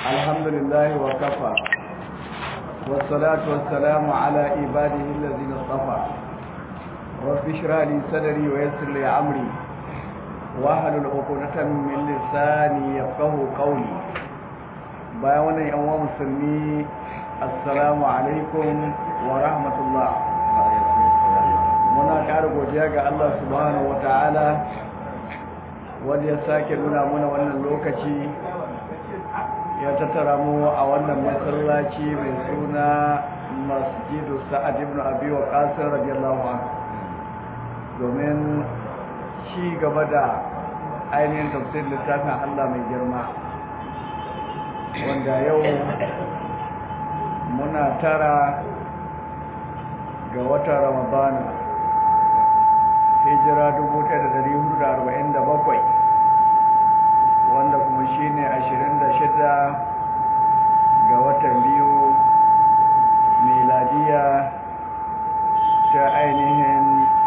الحمد لله وكفى والصلاة والسلام على عباده الذين اصطفى رب اشرح لي صدري ويسر لي امري واحلل عقدة من لساني يفقهوا قولي bayan wannan yan uwa musulmi assalamu alaikum wa rahmatullah muna ƙara godiya ga Allah subhanahu wataala wanda ya sake nuna mana wannan lokaci ya tattara mu a wannan masallaci mai suna masjidu sa'ad ibn abi waqas radiyallahu anhu domin ci gaba da ainihin tafsir littafin Allah mai girma wanda yau muna tara ga watan ramadana hijira 1447 wanda kuma shine 26 ga watan biyu miladiya ta ainihin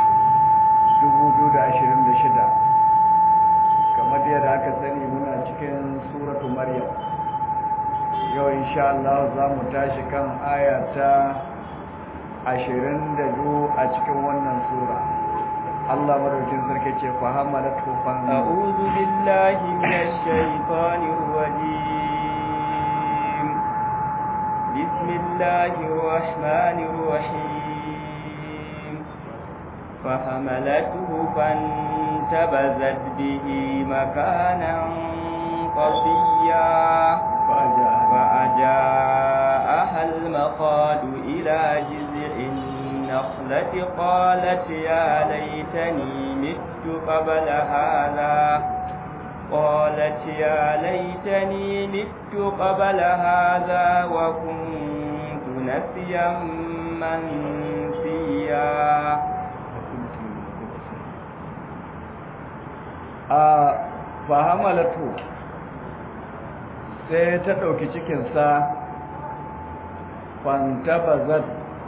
2026 kamar yadda aka sani muna cikin suratu maryam yau insha Allah za mu tashi kan aya ta 22 a cikin wannan sura Allah madaukin sarki ce fa hamalatu fa a'udhu billahi minash shaitanir rajim bismillahir rahmanir rahim fa hamalatu fantabazat bihi makanan qasiyya فأجاءها المخاض إلى جذع النخلة قالت يا ليتني مت قبل هذا قالت يا ليتني مت قبل هذا وكنت نسيا منسيا آه فحملته sai ta ɗauki cikinsa fantabazat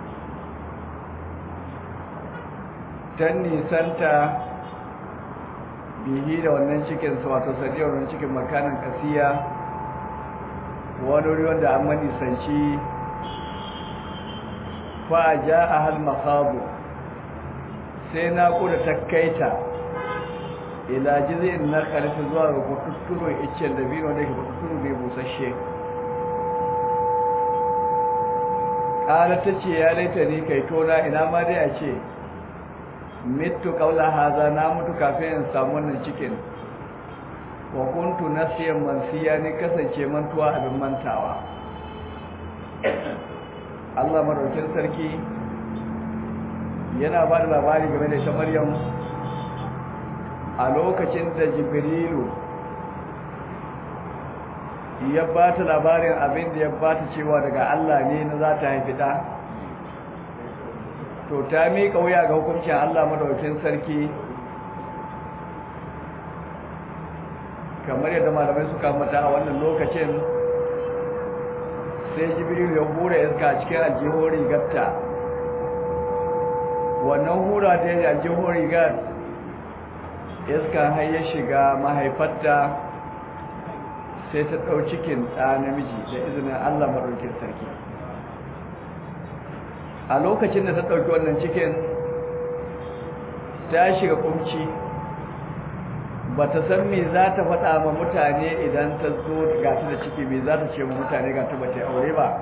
ta nisanta bihi da wannan cikinsa wato sadiyar wannan cikin makanan kasiya wani wuri wanda an manisanci fa'aja a hal makabu sai na kuda ta kaita ila jizin na karfi zuwa ga kututturo iccen da biyu wanda ke kututturo ne busasshe ƙala ta ce ya laita ni kai tona ina ma dai a ce mitu kaula haza na mutu kafin in samu wannan cikin wa kuntu nasiyan mansiya ni kasance mantuwa abin mantawa Allah madaukin sarki yana ba da labari game da ita Maryam a lokacin da jibrilu ya ba ta labarin abin da ya ba ta cewa daga Allah ne na za ta haifi ɗa to ta miƙa wuya ga hukuncin Allah madaukin sarki kamar yadda malamai suka mata a wannan lokacin sai jibrilu ya hura iska cikin aljihun rigarta wannan hura ta yi aljihun rigar iska har ya shiga mahaifarta sai ta ɗau cikin ɗa namiji da izinin Allah maɗaukin sarki a lokacin da ta ɗauki wannan cikin ta shiga kumci ba ta san me za ta faɗa ma mutane idan ta zo gata da ciki me za ta ce ma mutane gata ba ta aure ba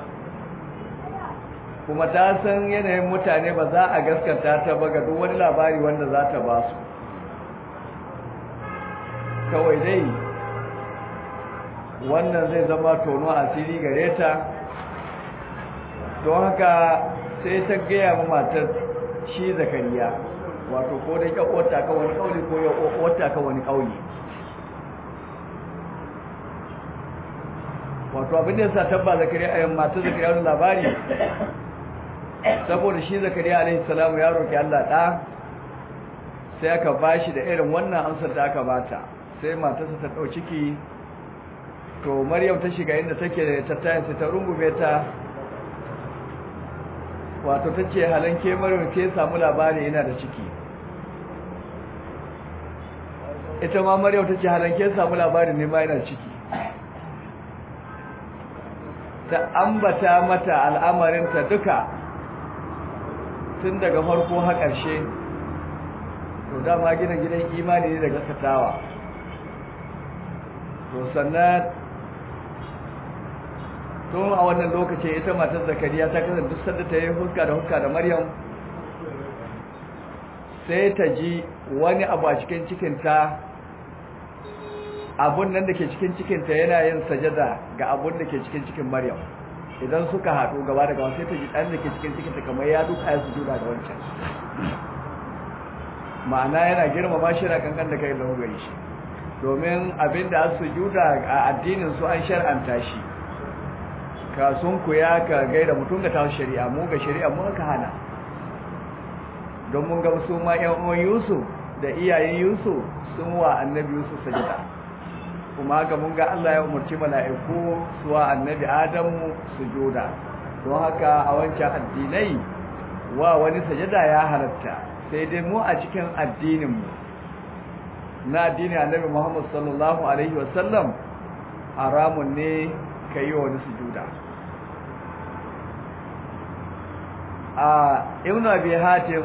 kuma ta san yanayin mutane ba za a gaskata ta ba ga duk wani labari wanda za ta ba su kawai dai wannan zai zama tono asiri gare ta don haka sai ta gaya ma matar shi zakariya wato ko dai kyakwata ka wani kauli ko ya kwakwata ka wani kauli wato abin da ya sa tabba zakariya a yamma ta zakariya wani labari saboda shi zakariya alaihi salamu ya roki Allah ɗa sai aka bashi da irin wannan amsar da aka bata sai matarsa ta ɗau ciki to maryam ta shiga inda take da ta tayin sai ta rungume ta wato ta ce halanke maryam ke samu labari yana da ciki ita ma maryam ta ce halanke samu labari ne ma yana ciki ta ambata mata al'amarinta duka tun daga farko har ƙarshe to dama gina gidan imani ne daga satawa to sannan tun a wannan lokacin ita matar zakariya ta kasance duk sanda ta yi huska da huska da maryam sai ta ji wani abu a cikin cikinta abun nan da ke cikin cikinta yana yin sajada ga abun da ke cikin cikin maryam idan suka haɗu gaba da gaba sai ta ji ɗan da ke cikin cikinta kamar ya duka ya sujuda da wancan ma'ana yana girmama shi na kankan da kai da gari shi domin abin da sujuda a addinin su an shar'anta shi ka sun kuya ka gaida mutum ga tawo shari'a mu ga shari'a mu ka hana don mun ga su ma ƴan uwan Yusuf da iyayen Yusuf sun wa annabi Yusuf sajada kuma haka mun ga Allah ya umarci mala'iku su wa annabi Adamu sujuda don haka a wancan addinai wa wani sajada ya halatta sai dai mu a cikin addinin mu na addinin annabi Muhammad sallallahu alaihi wasallam haramun ne kai wa wani sujuda a ibnu abi hatim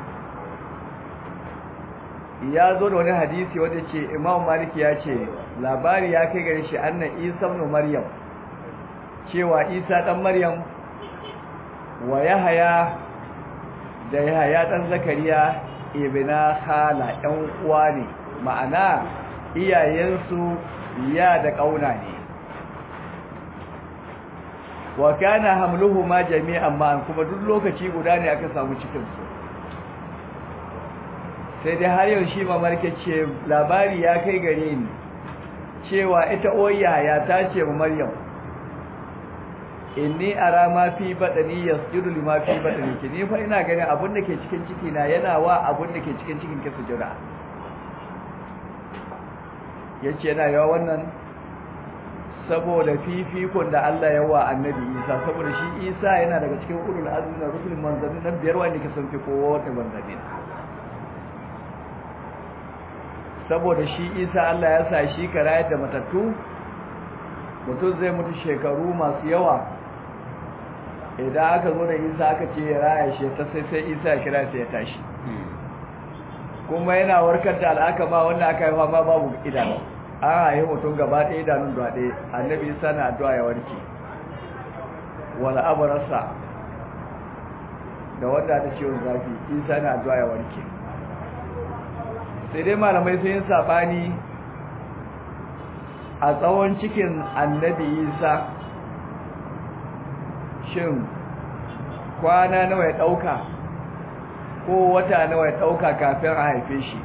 ya zo da wani hadisi wanda ce imam malik ya ce labari ya kai gare shi annan isa ibn maryam cewa isa dan maryam wa yahaya da yahaya dan zakariya ibna khala ɗan uwa ne ma'ana iyayensu ya da kauna ne wa kana hamluhuma jami'an ma'an kuma duk lokaci guda ne aka samu cikin su sai dai har yau shi mamarke ce labari ya kai gare ni cewa ita oya ya ta ce wa maryam inni ara ma fi badani yasjudu lima fi badani ki ni fa ina ganin abun da ke cikin ciki na yana wa abun da ke cikin cikin ki sujuda yace yana yawa wannan saboda fifikon da Allah ya wa annabi Isa saboda shi Isa yana daga cikin ulul azmi na rusulun manzanni nan biyar wanda ke sun fi kowa wata manzanni saboda shi Isa Allah ya sa shi karayar da matattu mutum zai mutu shekaru masu yawa idan aka zo da Isa aka ce ya raya shi ta sai sai Isa ya kira sai ya tashi kuma yana warkar da al'akama wanda aka yi fama babu idanu an haihi mutum gaba ɗaya idanun da ɗaya annabi isa na addu'a ya warke wala abarasa da wanda ta ciwon zafi isa na addu'a ya warke sai dai malamai sun yi saɓani a tsawon cikin annabi isa shin kwana nawa ya ɗauka ko wata nawa ya ɗauka kafin a haife shi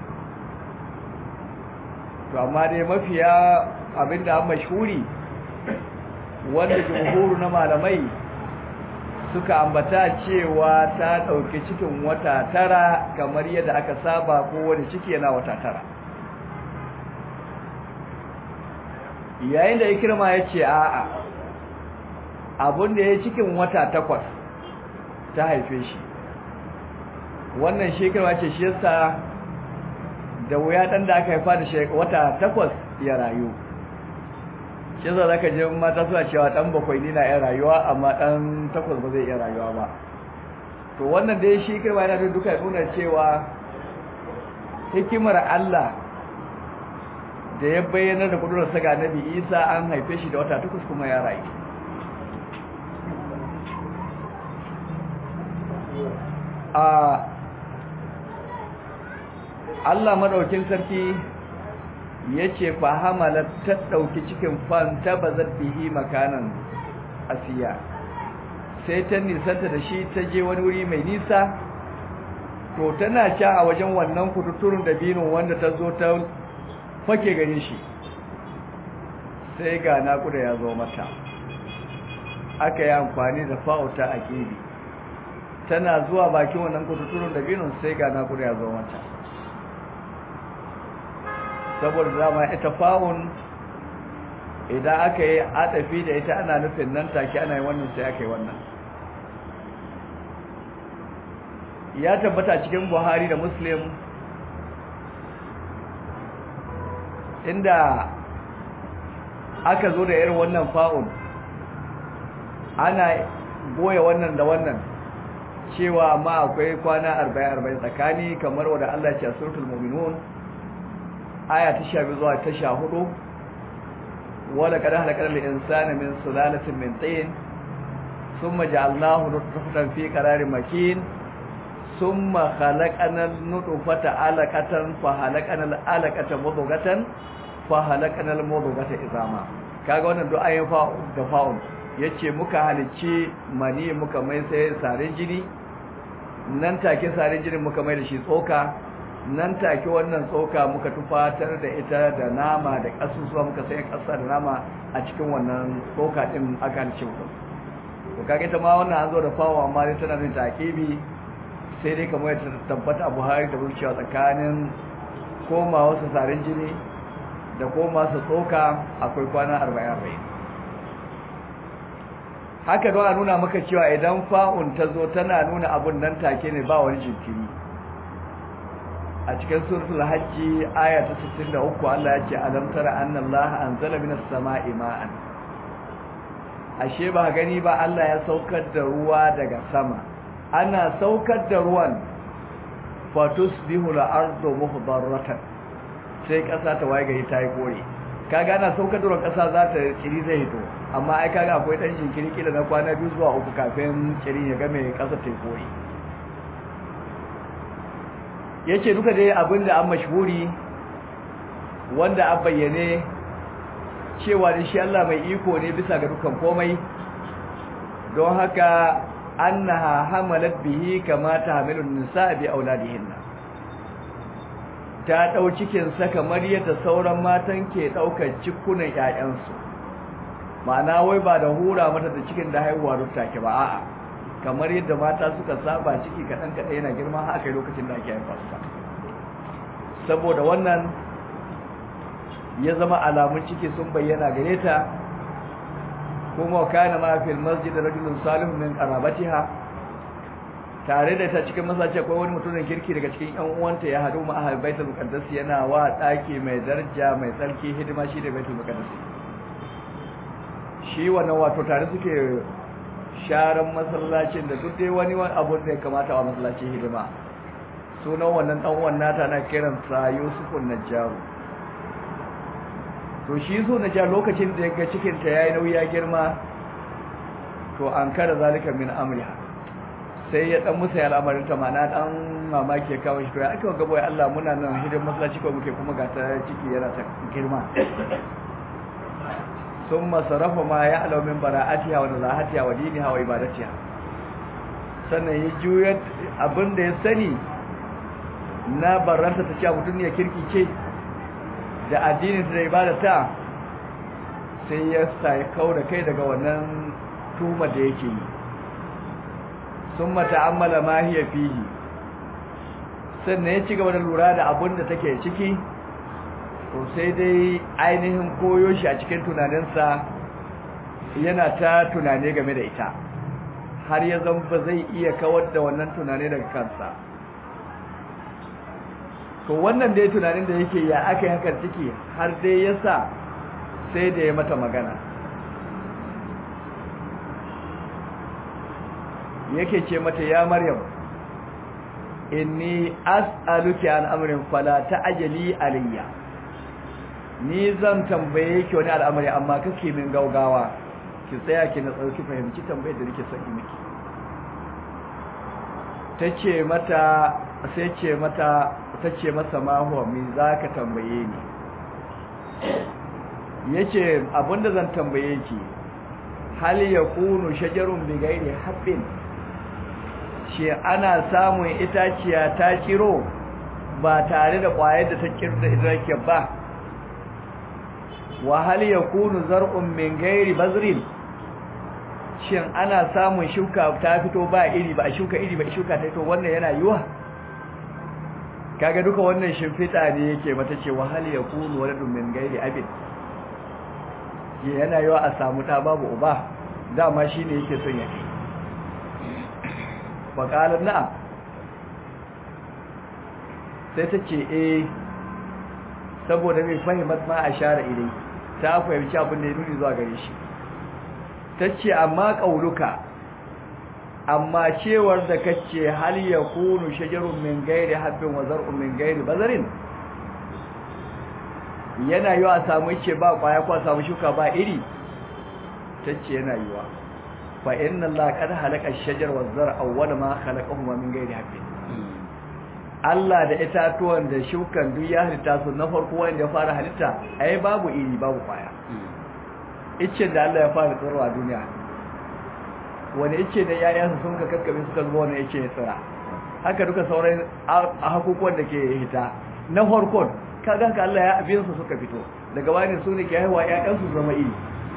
to amma dai mafiya abinda an mashhuri wanda jumhuru na malamai suka ambata cewa ta ɗauki cikin wata tara kamar yadda aka saba ko wani ciki yana wata tara yayin da ikirma ya ce a'a abinda ya cikin wata takwas ta haife shi wannan shekara ce shi yasa da wuya dan da aka haifa da wata takwas ya rayu shi za ka je mata suna cewa dan bakwai ni na iya rayuwa amma dan takwas ba zai iya rayuwa ba to wannan dai shi kirma yana da duka nuna cewa hikimar Allah da ya bayyana da kudurar ga Nabi Isa an haife shi da wata takwas kuma ya rayu a Allah madaukin sarki yace fa hamalat ta dauki cikin fan ta bazat bihi makanan asiya sai ta nisanta da shi ta je wani wuri mai nisa to tana ca a wajen wannan kututurun da binin wanda ta zo ta fake gare shi sai ga naƙuda ya zo mata aka yi amfani da fa'uta a ƙiri tana zuwa bakin wannan kututurun da binin sai ga naƙuda ya zo mata saboda dama ita fa'un idan aka yi atafi da ita ana nufin nan take ana yi wannan sai aka yi wannan ya tabbata cikin buhari da muslim inda aka zo da irin wannan fa'un ana boye wannan da wannan cewa amma akwai kwana 40-40 tsakani kamar wadda Allah ce a suratul mu'minun aya ta 12 zuwa ta 14 wala kada halakar al-insana min sulalatin min tin thumma ja'alnahu nutfatan fi qararin makin thumma khalaqana an-nutfata 'alaqatan fa halaqana al-'alaqata mudghatan fa halaqana al-mudghata izama kaga wannan du'a yin fa da fa'un yace muka halicci mani muka mai sai sarin jini nan take sarin jini muka mai da shi tsoka nan take wannan tsoka muka tufatar da ita da nama da kasusuwa muka sai kasa da nama a cikin wannan tsoka din aka halicci mutum to kage ta ma wannan an zo da fawo amma dai tana yin takibi sai dai kamar ta tabbata a Buhari da Burkiya tsakanin koma wasu sarin jini da koma su tsoka akwai kwana 40 haka don a nuna maka cewa idan fa'un ta zo tana nuna abun nan take ne ba wani jinkiri a cikin suratul hajji aya ta 63 Allah ya ce alam tara anna Allah anzala minas sama'i ma'an ashe ba gani ba Allah ya saukar da ruwa daga sama ana saukar da ruwan fatusbihu al-ardu muhdarratan sai kasa ta waye gari ta yi kore kaga ana saukar da ruwan kasa za ta kiri zai hito amma ai kaga akwai dan jinkiri kila na kwana biyu zuwa uku kafin kiri ya game kasa ta kore yace duka dai abinda an mashhuri wanda an bayyane cewa da shi Allah mai iko ne bisa ga dukan komai don haka annaha hamalat bihi kama tahmilun nisa bi auladihinna ta dau cikin sa kamar yadda sauran matan ke daukar cikunan ƴaƴansu ma'ana wai ba da hura mata da cikin da haihuwa duk take ba a'a kamar yadda mata suka saba ciki kadan kadan yana girma haka lokacin da ake haifa su saboda wannan ya zama alamun ciki sun bayyana gare ta kuma kana ma fil masjid rajulun salihun min qarabatiha tare da ta cikin masallaci akwai wani mutumin kirki daga cikin ƴan uwanta ya hadu ma ahal baitul muqaddas yana wa daki mai daraja mai tsarki hidima shi da baitul muqaddas shi wannan wato tare suke sharan masallacin da duk dai wani abu da ya kamata a masallacin hidima sunan wannan dan uwan nata na kiran sa Yusufun Najjaru to shi so na ja lokacin da ya ga cikinta ya yi nauyi ya girma to an kada zalika min amriha sai ya dan musa al'amarin ta mana dan mamaki ya kawo shi to ya aka ga boye Allah muna nan hidin masallaci ko muke kuma ga ta ciki yana ta girma summa sarafa ma ya alaw min bara'atiha wa nazahatiha wa diniha wa ibadatiha sannan ya juyar abinda ya sani na barranta ta ce mutum ne kirki ce da addinin da ibadata sai ya sai da kai daga wannan tuma da yake yi sun mata'ammala ma hiya fihi sannan ya ci gaba da lura da abin da take ciki to sai dai ainihin koyo shi a cikin tunaninsa yana ta tunane game da ita har ya zama ba zai iya kawar da wannan tunane daga kansa to wannan dai tunanin da yake ya aka yi hakan ciki har dai ya sa sai da ya mata magana yake ce mata ya maryam inni as'aluki an amrin fala ta'jali alayya ni zan tambaye ki wani al'amari amma kake min gaugawa ki tsaya ki na tsauki fahimci tambayar da nake son miki tace mata sai ce mata tace masa ma huwa me zaka tambaye ni yace abinda zan tambaye ki hal yakunu shajarun bi ghairi habbin shi ana samun itaciya ta kiro ba tare da ƙwayar da ta kirda idrake ba wa hal yakunu zar'un min ghairi bazrin shin ana samun shuka ta fito ba iri ba shuka iri ba shuka ta to wannan yana yiwa kaga duka wannan shimfita ne yake mata ce wa hal yakunu waladun min ghairi abin yana yiwa a samu ta babu uba dama shine yake son ya kai faƙalar na'am sai ta ce eh saboda mai fahimtar ma a share idai ta fahimci abin da ya nuni zuwa gare shi tace amma qauluka amma cewar da kace hal yakunu shajarun min ghairi habbin wa zar'un min ghairi bazarin yana yiwa a samu ce ba kwaya ko a samu shuka ba iri tace yana yiwa fa inna allaha qad halaka ash-shajar wa zar'a awwal ma khalaqahuma min ghairi habbin Allah da itatuwan da shukan duk ya halitta su na farko wanda ya fara halitta ai babu iri babu kwaya ice da Allah ya fara tsirwa a duniya wani ice da yayansa sun ka kakkabe suka zuwa wani ice ya tsira haka duka sauran a hakukuwan da ke hita na farkon kaga ka Allah ya abin su suka fito daga bayan su ne ke haihuwa ƴaƴan su zama iri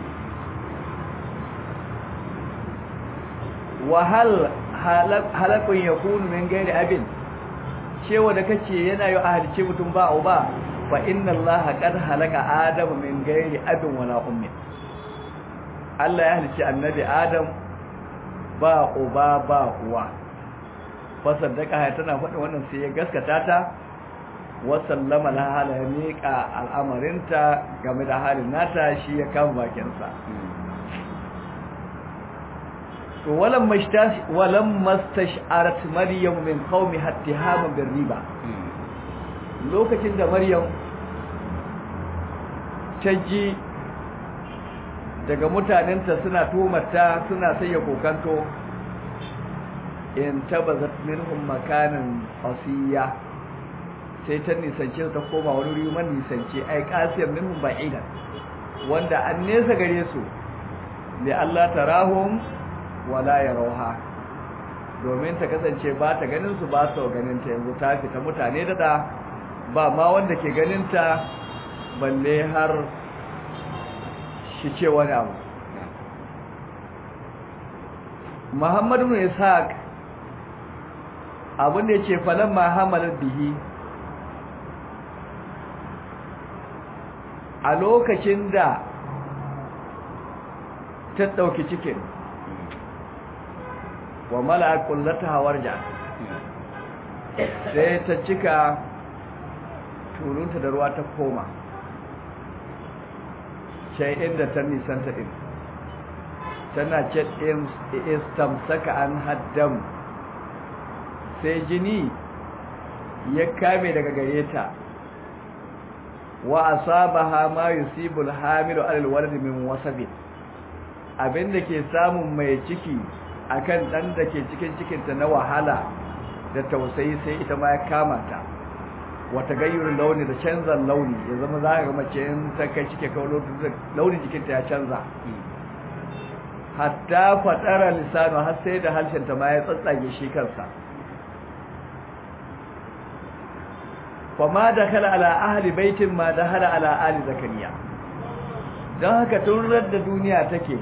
wa hal halakun yakunu min gairi abin cewa da kace yana yi ahalice mutum ba au ba fa inna allaha qad halaka adama min gairi abin wala ummi Allah ya halice annabi adam ba uba ba uwa fa saddaka tana faɗin wannan sai ya gaskata ta wa sallama laha la miƙa al'amarinta game da halin nata shi ya kama bakinsa to walam mashtash walam mastash'arat maryam min qaumi hattihama bir riba lokacin da maryam ta ji daga mutanenta suna tumarta suna sanya kokanto in tabazat minhum makanan asiya sai ta nisance ta koma wani wuri man nisance ai kasiyar minhum ba'idan wanda an nesa gare su li Allah tarahum wala yarawha domin ta kasance ba ta ganin su ba su ganin ta yanzu ta fita mutane da da ba ma wanda ke ganin ta balle har shi ce wani abu Muhammadu ibn Ishaq abin da yace falan ma hamalat bihi a lokacin da ta dauki cikin wa mala'a kullataha warja sai ta cika turunta da ruwa ta koma sai inda ta nisanta din tana ce istamsaka an haddam sai jini ya kame daga gare ta wa asabaha ma yusibul hamilu alal walad min wasabin abinda ke samun mai ciki akan dan da ke cikin cikinta na wahala da tausayi sai ita ma ya kama ta wata gayyurin launi da canzan launi ya zama za ka ga mace in ta kai cike kawo launin jikinta ya canza hatta fadara lisanu har sai da halshenta ma ya tsatsage shi kansa fama da kala ala ahli baitin ma da hala ala ali zakariya don haka tun da duniya take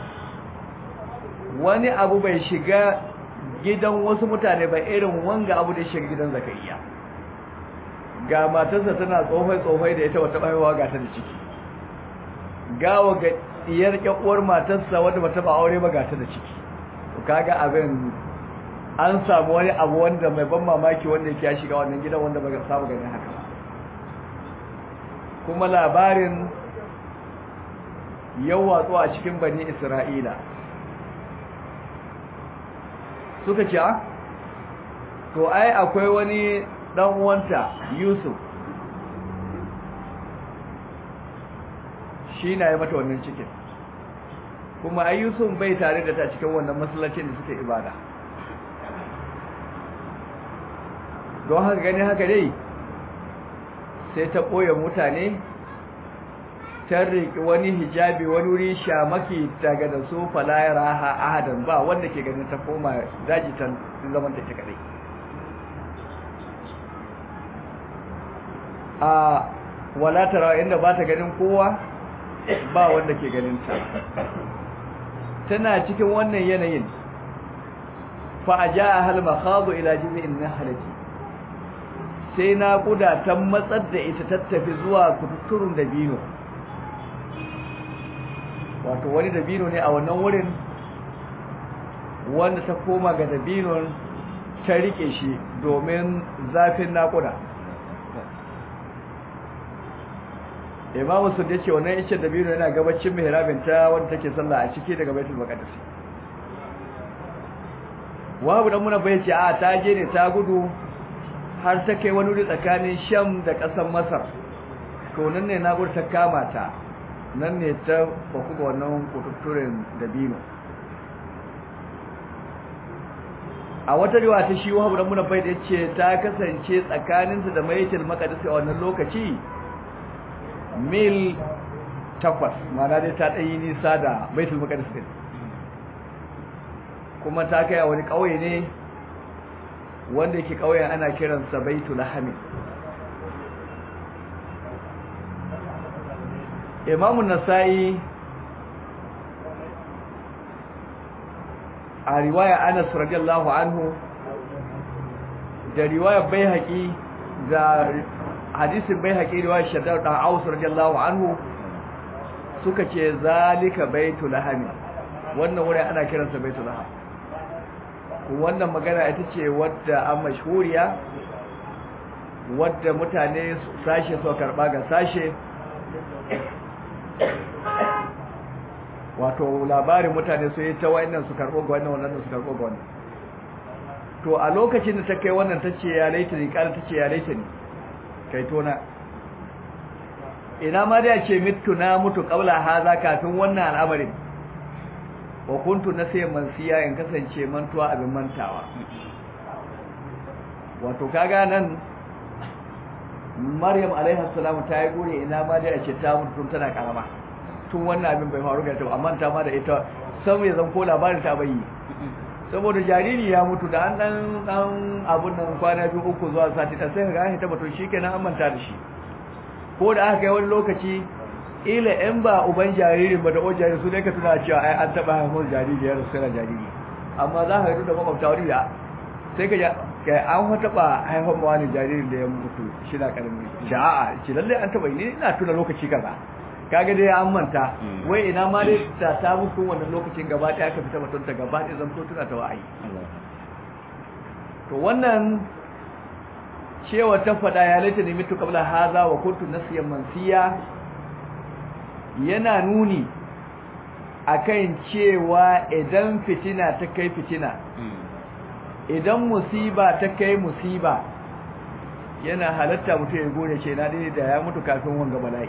wani abu bai shiga gidan wasu mutane ba irin wanga abu da shiga gidan zakariya ga matarsa tana tsofai-tsofai da ita wata haihuwa ga ta da ciki gawa ga diyar kyakuwar matarsa wadda bata ba aure ba ga ta da ciki to kaga abin an samu wani abu wanda mai ban mamaki wanda yake ya shiga wannan gidan wanda ba samu ganin haka kuma labarin yau watsu a cikin bani isra'ila suka ce to ai akwai wani dan uwanta Yusuf shi na yi mata wannan cikin kuma ai Yusuf bai tare da ta cikin wannan masallacin da suke ibada don haka gani haka dai sai ta ɓoye mutane ta riƙi wani hijabi wani wuri shamaki daga da su falayar ahadan ba wanda ke ganin ta koma daji ta zaman ta ke kadai a wala tarawa inda ba ta ganin kowa ba wanda ke ganin ta tana cikin wannan yanayin fa aja hal makhadu ila jiz'in nahlati sai na kuda ta matsar da ita tattafi zuwa kututturun dabino wato wani dabino ne a wannan wurin wanda ta koma ga dabinon ta rike shi domin zafin nakuda imamu sun yace wannan icen dabino yana gabacin mihrabin ta wanda take sallah a ciki daga baitul maqdis wabu dan muna bai ce a ta je ne ta gudu har ta kai wani wuri tsakanin sham da ƙasar masar to nan ne nagur ta kama ta nan ne ta baku ga wannan kututturen dabino a wata riwa ta shi wabu dan muna bai da ce ta kasance tsakaninta da maitul maqdis a wannan lokaci mil takwas ma'ana dai ta ɗanyi nisa da baitul maqdis din kuma ta kai a wani ƙauye ne wanda yake ƙauyen ana kiransa baitul hamid imamu nasa'i a riwaya anas radiyallahu anhu da riwaya baihaqi da hadisin baihaqi riwaya shaddad dan aus radiyallahu anhu suka ce zalika baitul hamid wannan wuri ana kiransa baitul hamid wannan magana ita ce wadda an mashhuriya wadda mutane sashe so karba ga sashe wato labarin mutane su yi ta wayannan su karbo ga wannan wannan su karbo ga wannan to a lokacin da ta kai wannan ta ce ya laita ni kala ta ce ya laita ni kai tona ina ma da ce mitu na mutu kabla haza kafin wannan al'amarin wa kuntu nasiyan mansiya in kasance mantuwa abin mantawa wato kaga nan Maryam alaiha salam ta yi gure ina ma dai a ce ta mutu tun tana karama tun wannan abin bai faru ga ta amma ta ma da ita sam ya zan ko labarin ta bai saboda jariri ya mutu da an dan dan abun nan kwana biyu uku zuwa sati ta sai ga ta mutu shikenan an manta da shi ko da aka kai wani lokaci ila in ba uban jaririn ba da o jariri su ne ka tuna cewa ai an taba haifar jariri ya rasu na jariri amma za ka yi da makwabta wani da sai ka ga an taba haifar ma wani jaririn da ya mutu shi na karami da a'a ce lalle an taba ni ina tuna lokaci kaza kaga dai an manta wai ina ma dai ta ta mutu wannan lokacin gaba ɗaya ka fita mutunta gaba ɗaya zan tuna ta wa'ayi to wannan cewa ta faɗa ya laita ne mitu kabla haza wa kuntu nasiyan mansiya yana nuni akan cewa idan fitina ta kai fitina idan musiba ta kai musiba yana halatta mutum ya gode ce na dai da ya mutu kafin wanga bala'i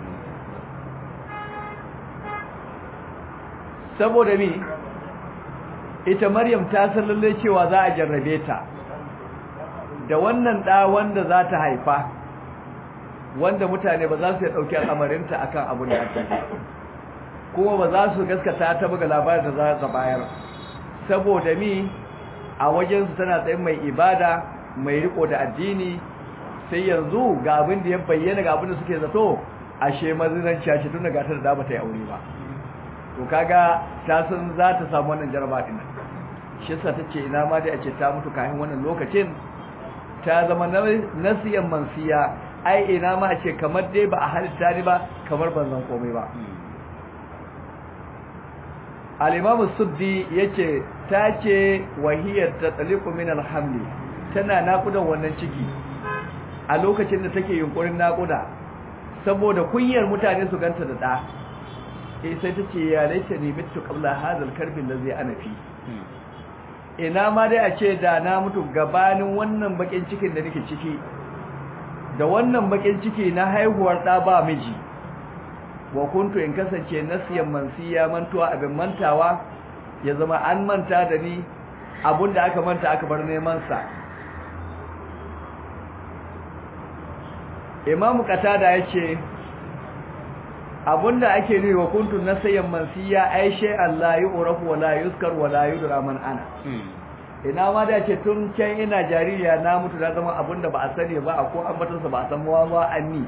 saboda mi ita maryam ta san lalle cewa za a jarrabe ta da wannan da wanda za ta haifa wanda mutane ba za su ya ɗauki al'amarinta a kan abin da ake kuma ba za su gaskata ta buga labarin da za ta bayar saboda mi a wajensu tana tsayin mai ibada mai riko da addini sai yanzu ga abin da ya bayyana ga abin da suke zato ashe mazinan cashe tun daga ta da ba ta yi aure ba to kaga ta san za ta samu wannan jaraba din shi yasa tace ina ma dai a ce ta mutu kafin wannan lokacin ta zama nasiyan mansiya ai ina ma a ce kamar dai ba a halitta ni ba kamar ban zan komai ba al-imam suddi yace ta ce wahiyar ta taliqu min al-hamli tana nakudan wannan ciki a lokacin da take yunkurin nakuda saboda kunyar mutane su ganta da da eh sai ta ce ya laita ne mitu qabla hadha al-karbi allazi ana fi ina ma dai a ce da na mutu gabanin wannan bakin cikin da nake ciki da wannan bakin ciki na haihuwar da ba miji wa kuntu in kasance nasiyan mansiya mantuwa abin mantawa ya zama an manta da ni abinda aka manta aka bar neman sa Imam Qatada yace abinda ake nufi wa kuntu nasiyan mansiya ai shay Allah yu'rafu wa la yuzkar wa la yudra man ana ina ma da ce tun can ina jaririya na mutu na zama abinda ba a sani ba a ko ambatansa ba a san mawa ba anni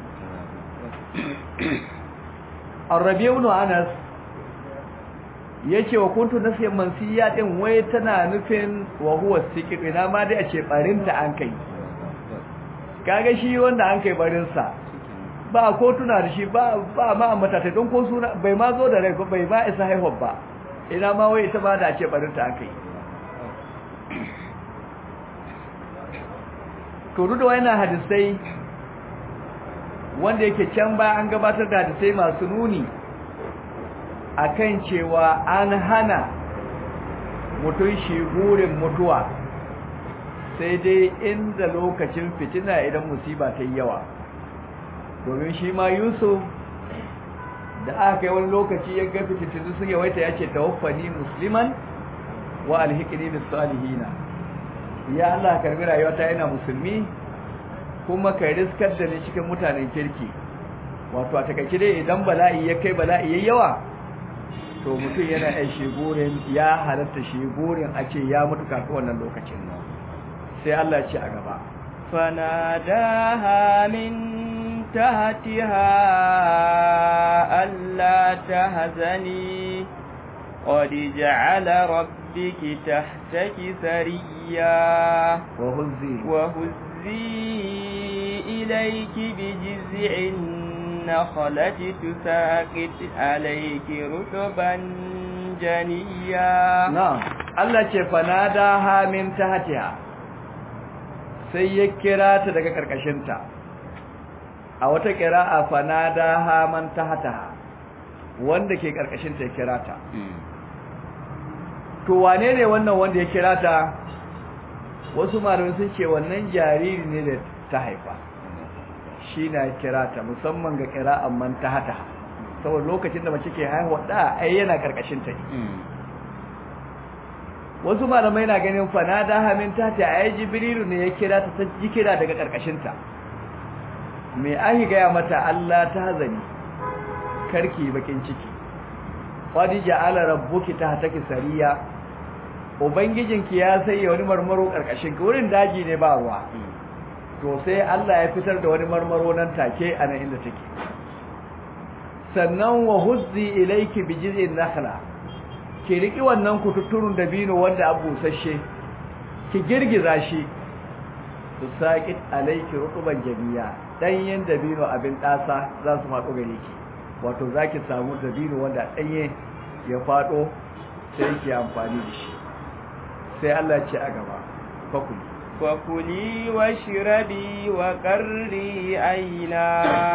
Arabi ibn Anas yace wa kuntu nasiyan mansiya din wai tana nufin wa huwa sikir ina ma da ce barinta an kai kaga shi wanda an kai barin sa ba ko tuna da shi ba ba ma ambata ta don ko suna bai ma zo da rai ko bai ma isa haihuwa ba ina ma wai ita ba da ce barinta an kai to duk da wannan hadisai wanda yake can ba an gabatar da hadisai masu nuni akan cewa an hana mutum shi gurin mutuwa sai dai inda lokacin fitina idan musiba ta yi yawa domin shi ma yusuf da aka yi wani lokaci ya ga fitintunu sun yawaita ya ce tawaffani musliman wa alhikini bis salihina ya Allah karbi rayuwata yana musulmi kuma ka riskar da ni cikin mutanen kirki wato a takaice dai idan bala'i ya kai bala'i yayi yawa to mutum yana ai shegurin ya halatta shegurin a ce ya mutu kafin wannan lokacin nan sai Allah ya ce a gaba فناداها من تحتها ألا تهزني قد جعل ربك تحتك سريا وهزي وهزي إليك بجزع النخلة تساقط عليك رطبا جنيا na'am Allah ce fanadaha min tahtiha sai ya kira ta daga karkashinta a wata qira'a fanadaha man tahtaha wanda ke karkashinta ya kira ta to wane ne wannan wanda ya kira ta wasu malamai sun ce wannan jariri ne da ta haifa shi na kira ta musamman ga qira'an man tahtaha saboda lokacin da mace ke haihuwa da ai yana karkashinta ne wasu malamai na ganin fanada hamin ta ta ayi jibrilu ne ya kira ta ta ji kira daga karkashinta me ahi gaya mata Allah ta hazani karki bakin ciki qad ja'ala rabbuki tahtaki sariya ubangijinki ya sanya wani marmaro karkashin ki wurin daji ne ba ruwa to sai Allah ya fitar da wani marmaro nan take a nan inda take sannan wa huzzi ilayki bi jiz'in nakhla ki riki wannan kututturun dabino wanda abu sashe ki girgiza shi su saqit alayki rutuban jamiya danyen dabino abin dasa za su faɗo gare ki wato zaki samu dabino wanda danye ya faɗo sai ki amfani da shi sai Allah ya ce a gaba fakuli فكلي واشربي وقري عينا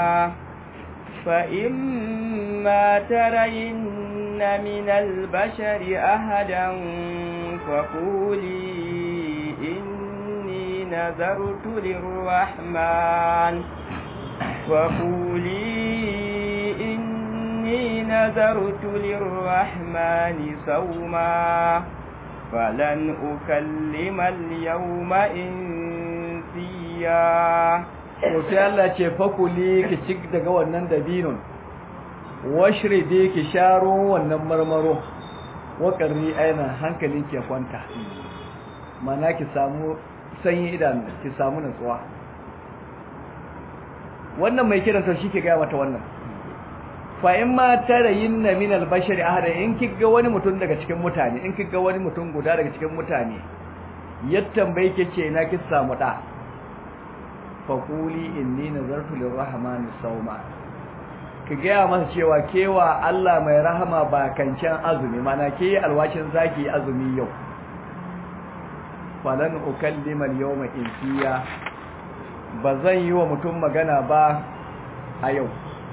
فإما ترين من البشر أحدا فقولي إني نذرت للرحمن فقولي إني نذرت للرحمن صوما فلن أكلم اليوم إنسيا to sai Allah ce fakuli ki ci daga wannan dabinun washribi ki sharo wannan marmaro waƙarri aina hankalin ke kwanta mana ki samu sanyi idan ki samu nutsuwa wannan mai kiran to shi ke gaya mata wannan fa in ma tarayinna min al-bashari ahada in kiga wani mutum daga cikin mutane in kiga wani mutum guda daga cikin mutane ya tambaye ke ce na ki samu da faƙuli inni nazartu lirrahmani sauma ki gaya masa cewa kewa Allah mai rahama ba kancan azumi mana ke alwashin zaki azumi yau falan ukallima al-yawma insiya bazan yi wa mutum magana ba a yau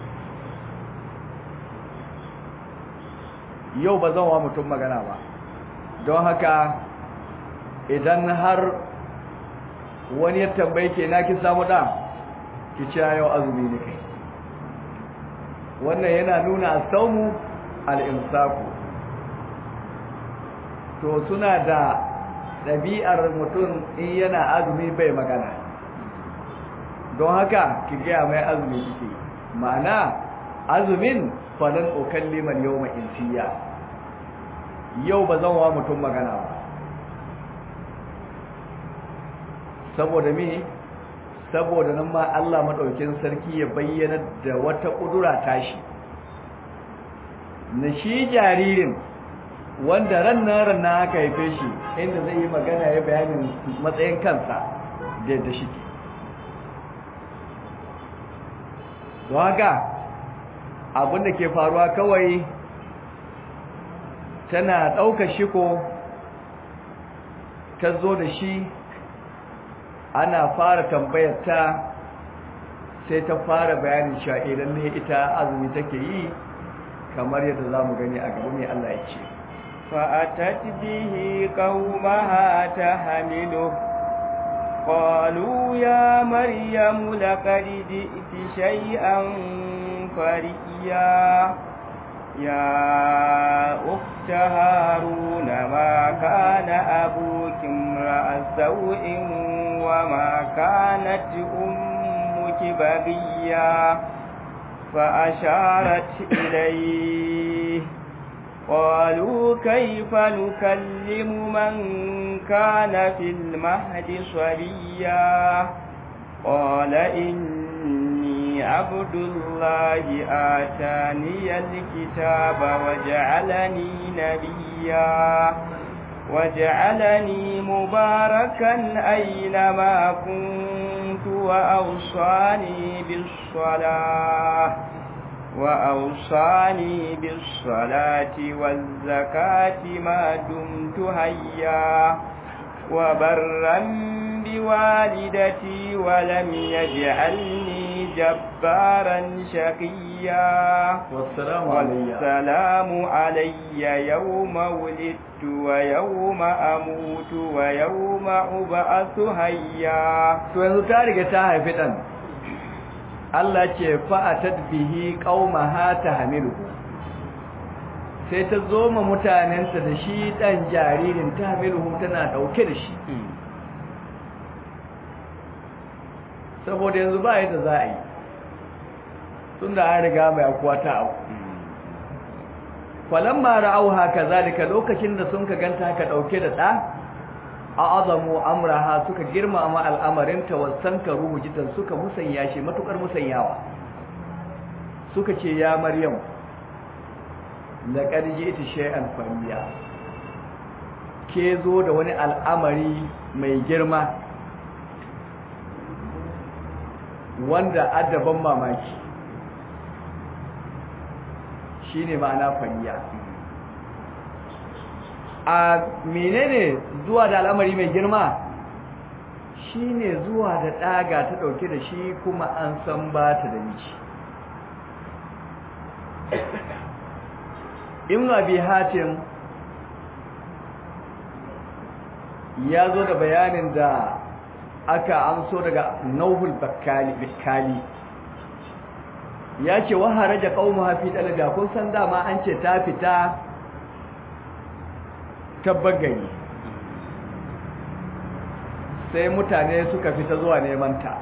yau bazan wa mutum magana ba don haka idan har wani ya tambaye ke na ki samu da ki ci yau azumi ne kai wannan yana nuna asaumu al-imsaku to suna da ɗabi'ar mutum in yana azumi bai magana don haka ki gaya mai azumi kike ma'ana azumin falan ukallima al-yawma insiya yau ba zan wa mutum magana ba saboda me saboda nan ma Allah madaukin sarki ya bayyana da wata kudura tashi na shi jaririn wanda rannan rannan aka haife shi inda zai yi magana ya bayanin matsayin kansa da yadda shi ke don haka abinda ke faruwa kawai tana ɗaukar shiko ta zo da shi ana fara tambayar ta sai ta fara bayanin cewa idan ne ita azumi take yi kamar yadda za mu gani a gaba mai Allah ya ce فأتت به قومها تحمله قالوا يا مريم لقد جئت شيئا فريا يا أخت هارون ما كان أبوك امرأ سوء وما كانت أمك بغيا فأشارت إليه قالوا كيف نكلم من كان في المهد صبيا قال إني عبد الله آتاني الكتاب وجعلني نبيا وجعلني مباركا أينما كنت وأوصاني بالصلاة وأوصاني بالصلاة والزكاة ما دمت هيا وبرا بوالدتي ولم يجعلني جبارا شقيا والسلام علي والسلام علي يوم ولدت ويوم أموت ويوم أبعث هيا to yanzu ta riga ta haifi dan Allah ce fa'atat bihi qaumaha tahmiluhu sai ta zo ma mutanensa da shi dan jaririn tahmiluhu tana dauke da shi saboda yanzu ba yadda za a yi tunda an riga mai akuwa ta aku falamma ra'au haka zalika lokacin da sun ka ganta haka dauke da da a'azamu amraha suka girmama al'amarin tawassankaru jidan suka musanya shi matukar musanyawa suka ce ya maryam laqad ji'ti shay'an fariya ke zo da wani al'amari mai girma wanda adaban mamaki shine ma'ana fariya a menene zuwa da al'amari mai girma shine zuwa da daga ta dauke da shi kuma an san ba ta da miji ibn abi hatim ya zo da bayanin da aka amso daga nauhul bakkali bikkali ya ce wa haraja qaumuha fi dalada kun san dama an ce ta fita tabbagari sai mutane suka fita zuwa neman ta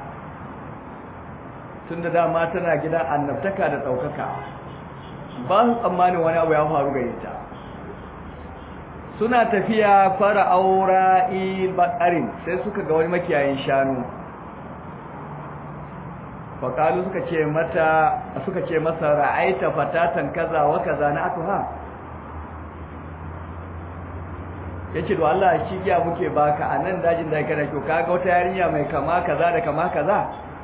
tunda dama tana gidan annabtaka da daukaka ba su tsammanin wani abu ya faru gare ta suna tafiya fara aura bakarin sai suka ga wani makiyayin shanu faƙalu suka ce mata suka ce masa ra'aita fatatan kaza wa kaza na atuha yace to Allah shi giya muke baka a nan dajin da kana kyau kaga wata yarinya mai kama kaza da kama kaza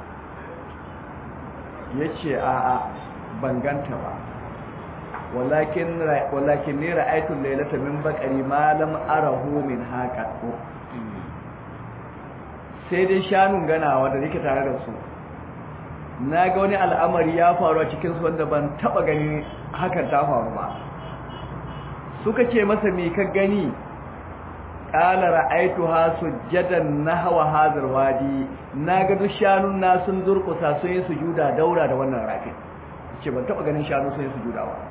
yace a a ban ganta ba walakin walakin ni ra'aytu laylata min baqari ma lam arahu min haqatu sai dai shanun ganawa da nake tare da su na ga wani al'amari ya faru a cikin su wanda ban taba gani hakan ta faru ba suka ce masa me ka gani qala ra'aytuha sujjadan nahwa hadhal wadi naga duk shanun na sun durkusa sun yi sujuda daura da wannan rafin ce ban taba ganin shanu sun yi sujuda ba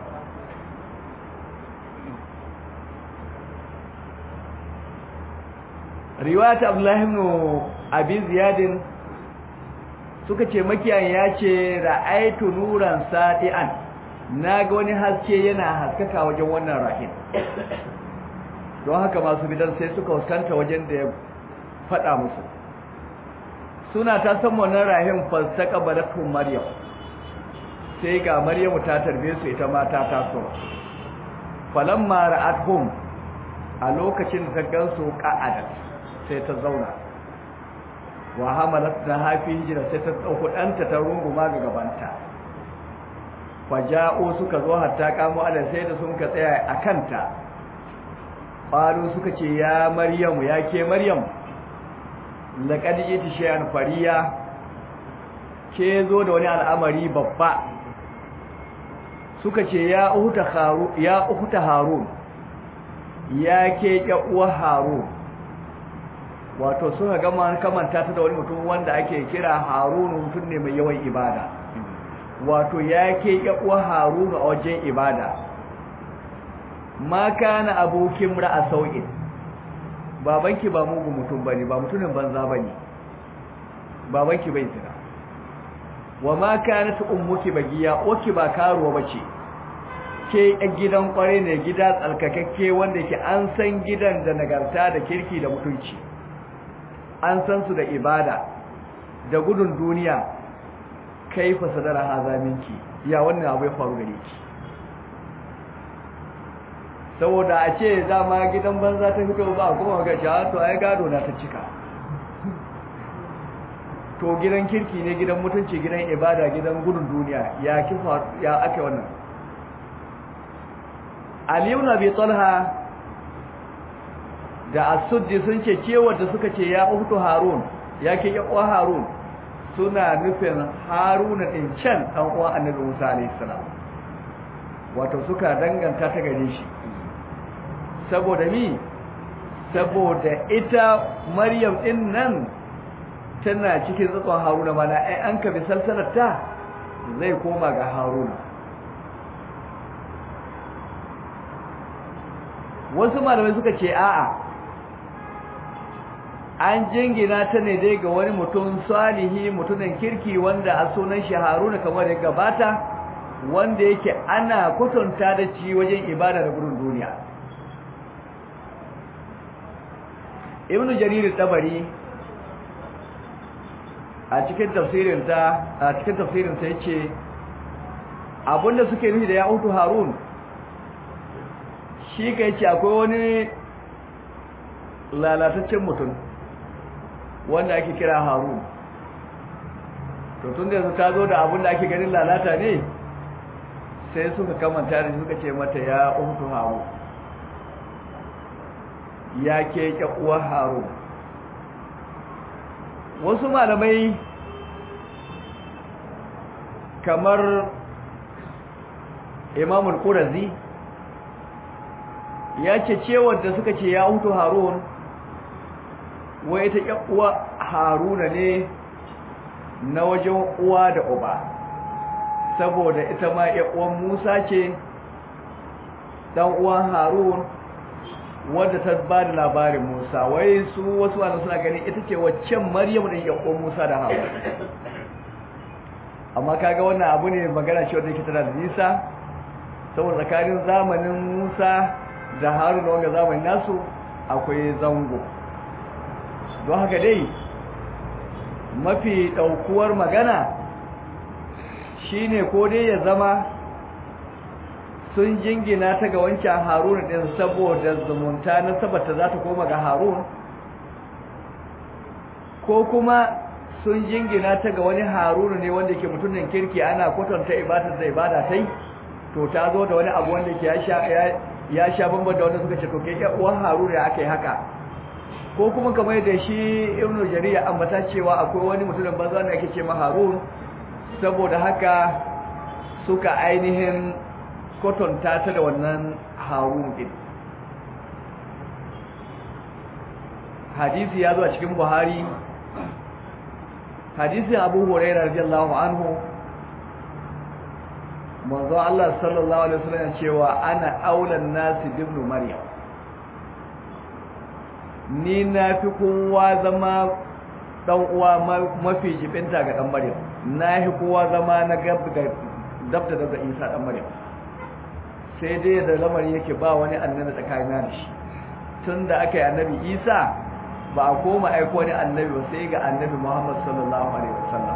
riwayat abdullahi ibn abi ziyad suka ce makiyayin ya ce ra'aytu nuran sadian naga wani haske yana haskaka wajen wannan rahim don haka masu bidan sai suka huskanta wajen da ya faɗa musu suna ta san wannan rahim falsaka balatun maryam sai ga maryamu ta tarbe su ita ma ta taso falamma ra'atuhum a lokacin da ta gansu qa'adat sai ta zauna wa hamalat da hafi hijira sai ta dauko danta ta runguma ga gabanta faja'u suka zo hatta kamo ala sai da sun ka tsaya a kanta qalu suka ce ya maryamu ya ke maryam laqad jiti shay'an fariya ke zo da wani al'amari babba suka ce ya uhuta haru ya uhuta harun ya ke uwa harun wato suka gama kamanta ta da wani mutum wanda ake kira harun mutum ne mai yawan ibada wato ya ke uwa harun a wajen ibada ma kana abokin ra'a sau'in babanki ba mugu mutum bane ba mutumin banza bane babanki bai tsira wa ma kanat ummuki bagiya oki ba karuwa bace ke a gidan kware ne gida tsalkakakke wanda ke an san gidan da nagarta da kirki da mutunci an san su da ibada da gudun duniya kaifa sadara hazaminki ya wannan abu ya faru gare ki saboda a ce dama gidan banza ta fito ba kuma ga shi to ai gado na ta cika to gidan kirki ne gidan mutunci gidan ibada gidan gudun duniya ya kifa ya ake wannan Ali ibn Abi Talha da As-Suddi sun ce cewa da suka ce ya uhtu Harun yake ya uwa Harun suna nufin Haruna din can dan uwa Annabi Musa alayhi salam wato suka danganta ta gare shi saboda mi saboda ita Maryam din nan tana cikin tsatson Haruna mana ai an ka bi salsalarta zai koma ga Haruna wasu malamai suka ce a'a an jingina ta ne dai ga wani mutum salihi mutumin kirki wanda a sunan shi Haruna kamar ya gabata wanda yake ana kwatanta da ci wajen ibada da gudun duniya ibnu jarir tabari a cikin tafsirin ta a cikin tafsirin sa yace abinda suke nufi da ya utu harun shi kai ce akwai wani lalataccen mutum wanda ake kira harun to tun da yanzu ta zo da abin da ake ganin lalata ne sai suka kamanta da suka ce mata ya utu harun ya ke uwar harun wasu malamai kamar imamul qurazi ya ce cewar da suka ce ya hutu harun wai ta uwa haruna ne na wajen uwa da uba saboda ita ma uwan musa ce dan uwan harun wadda ta ba da labarin musa wai su wasu wanda suna ganin ita ce waccan maryam din uwan musa da harun amma kaga wannan abu ne magana ce wanda yake tana da nisa saboda tsakanin zamanin musa da harun da wanga zamanin nasu akwai zango don haka dai mafi ɗaukuwar magana shine ko dai ya zama sun jingina ta ga wancan harun ɗin saboda zumunta na sabata za ta koma ga harun ko kuma sun jingina ta ga wani harunu ne wanda ke mutumin kirki ana kwatanta ibadar da ibada tai to ta zo da wani abu wanda ke ya sha bamban da wanda suka ce to ke uwan harunu ya aka yi haka ko kuma kamar yadda shi ibnu jarir ya ambata cewa akwai wani mutumin banza da ake ce ma harun saboda haka suka ainihin kwatanta ta da wannan harun din hadisi ya zo a cikin buhari hadisin abu hurairah radiyallahu anhu manzo Allah sallallahu alaihi wasallam cewa ana aulan nasi ibn maryam ni na fi kowa zama dan uwa mafi jibinta ga dan maryam na fi kowa zama na gab ga dabda da Isa dan maryam sai dai da lamari yake ba wani annabi tsakanina da shi tunda aka yi annabi Isa ba a koma aiko wani annabi ba sai ga annabi Muhammad sallallahu alaihi wasallam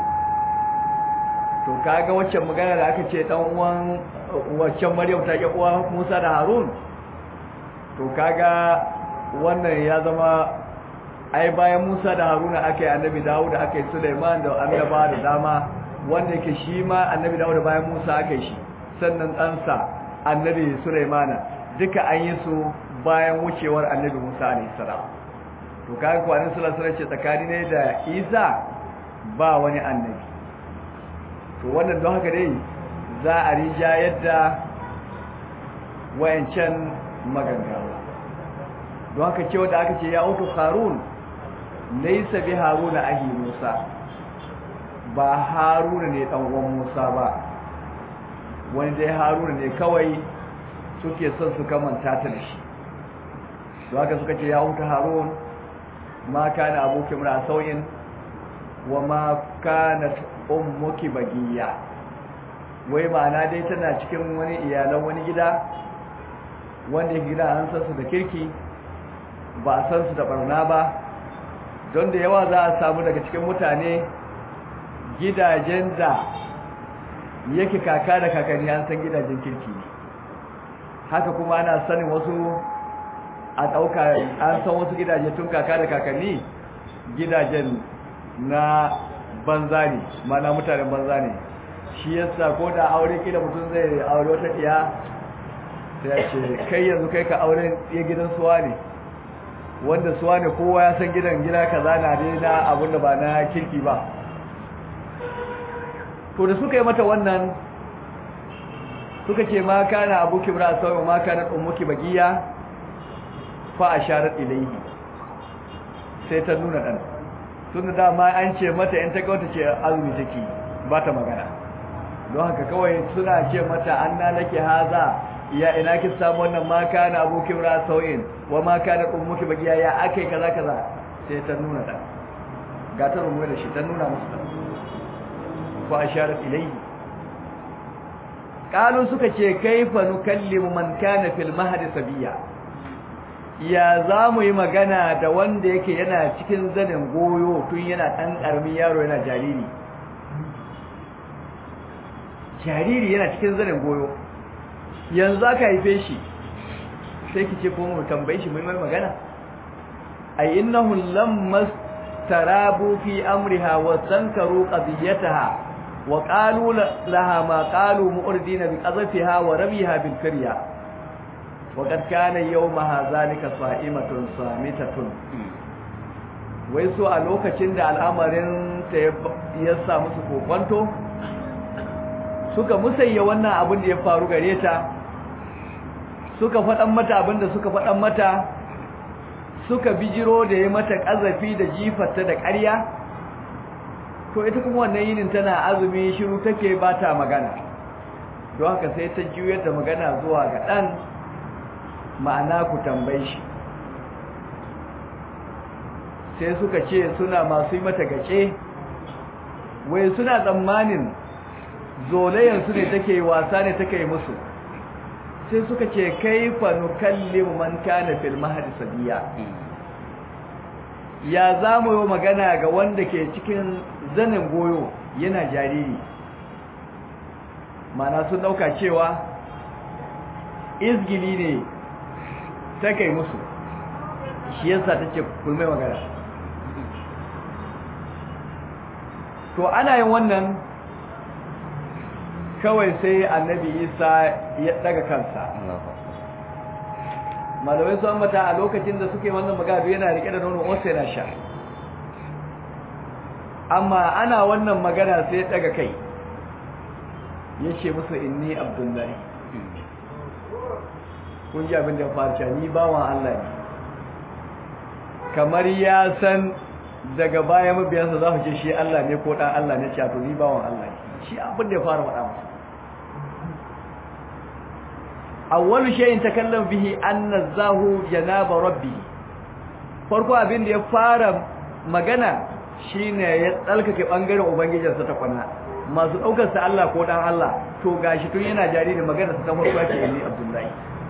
to kaga waccan magana da aka ce dan uwan waccan Maryam ta ke uwa Musa da Harun to kaga wannan ya zama ai bayan Musa da Haruna aka yi annabi Dawud aka yi Sulaiman da annaba da dama wanda yake shi ma annabi Dawud bayan Musa aka yi shi sannan ɗansa annabi Sulaiman duka an yi su bayan wucewar annabi Musa alaihi salam to kaga kwanin sallallahu alaihi ce tsakani ne da Isa ba wani annabi to wannan don haka dai za a rija yadda wayancan maganganu don haka cewa da aka ce ya utu harun laisa bi haruna ahi musa ba haruna ne dan uwan musa ba wani dai haruna ne kawai suke son su kamanta ta da shi don haka suka ce ya utu harun ma kana abuki mura sauyin wa ma kanat ummuki bagiya wai ma'ana dai tana cikin wani iyalan wani gida wanda gida an san su da kirki ba a san su da barna ba don da yawa za a samu daga cikin mutane gidajen da yake kaka da kakanni an san gidajen kirki ne haka kuma ana sanin wasu a ɗauka an san wasu gidaje tun kaka da kakanni gidajen na banza ne mana mutanen banza ne shi yasa ko da aure kila mutum zai aure wata iya sai ya ce kai yanzu kai ka auren ya gidan suwa ne wanda suwa ne kowa ya san gidan gida kaza na dai na abin da ba na kirki ba to da suka yi mata wannan suka ce ma kana abuki bra sawa ma kana ummuki bagiya fa asharat ilayhi sai ta nuna dan tun da ma an ce mata in ta ga wata ce azumi take ba ta magana don haka kawai suna ce mata anna laki haza ya ina ki samu wannan ma kana abuki bra sawin wa ma kana ummuki bagiya ya akai kaza kaza sai ta nuna dan ga ta rumu da shi ta nuna musu dan fa asharat ilayhi qalu suka ce kaifa nukallimu man kana fil mahdi sabiya ya za mu yi magana da wanda yake yana cikin zanen goyo tun yana ɗan ƙaramin yaro yana jariri jariri yana cikin zanen goyo yanzu aka haife shi sai ki ce kuma mu tambaye shi mai magana ay innahu lamma tarabu fi amriha wa tankaru qadiyataha wa qalu laha ma qalu mu'ridina bi qadhafiha wa rabiha bil karya وقد كان يومها ذلك صائمة صامتة wai so a lokacin da al'amarin ta ya samu su kokonto suka musayya wannan abin da ya faru gare ta suka faɗan mata abin da suka faɗan mata suka bijiro da ya mata ƙazafi da jifarta da ƙarya to ita kuma wannan yinin tana azumi shiru take ba ta magana don haka sai ta juyar da magana zuwa ga ɗan ma'ana ku tambaye shi sai suka ce suna masu yi mata gace wai suna tsammanin zolayensu ne take wasa ne take musu sai suka ce kai fa nukallimu man kana fil mahdi sabiya ya zamu yi magana ga wanda ke cikin zanin goyo yana jariri mana sun dauka cewa izgili ne ta kai musu shi yasa ta ce kulmai magana to ana yin wannan kawai sai annabi isa ya daga kansa malamai su ambata a lokacin da suke wannan magana yana rike da nono wasu yana sha amma ana wannan magana sai ya daga kai ya ce musu inni abdullahi kun ji abin da ya faru cewa ni bawan Allah ne kamar ya san daga baya mabiyansa za su ce shi Allah ne ko dan Allah ne cewa to ni bawan Allah ne shi abin da ya fara faɗa masa awwalu shay'in takallam bihi anna zahu janaba rabbi farko abin da ya fara magana shine ya tsalkake bangaren ubangijinsa ta kwana masu daukar sa Allah ko dan Allah to gashi tun yana jariri magana ta farko ce ni Abdullahi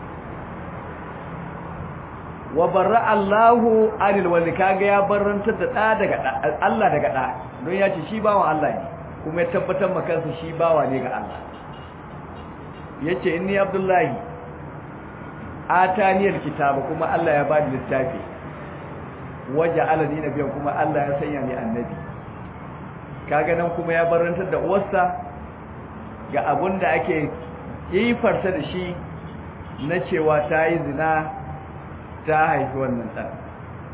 wa barra Allahu anil wali kaga ya barrantar da da daga Allah daga da don ya ce shi bawan Allah ne kuma ya tabbatar maka kansa shi bawa ne ga Allah yace inni Abdullahi ataniyal kitaba kuma Allah ya bani littafi waja'alani nabiyyan kuma Allah ya sanya ni annabi kaga nan kuma ya barrantar da uwarsa ga abunda ake yi farsa da shi na cewa ta yi zina ta haifi wannan ɗan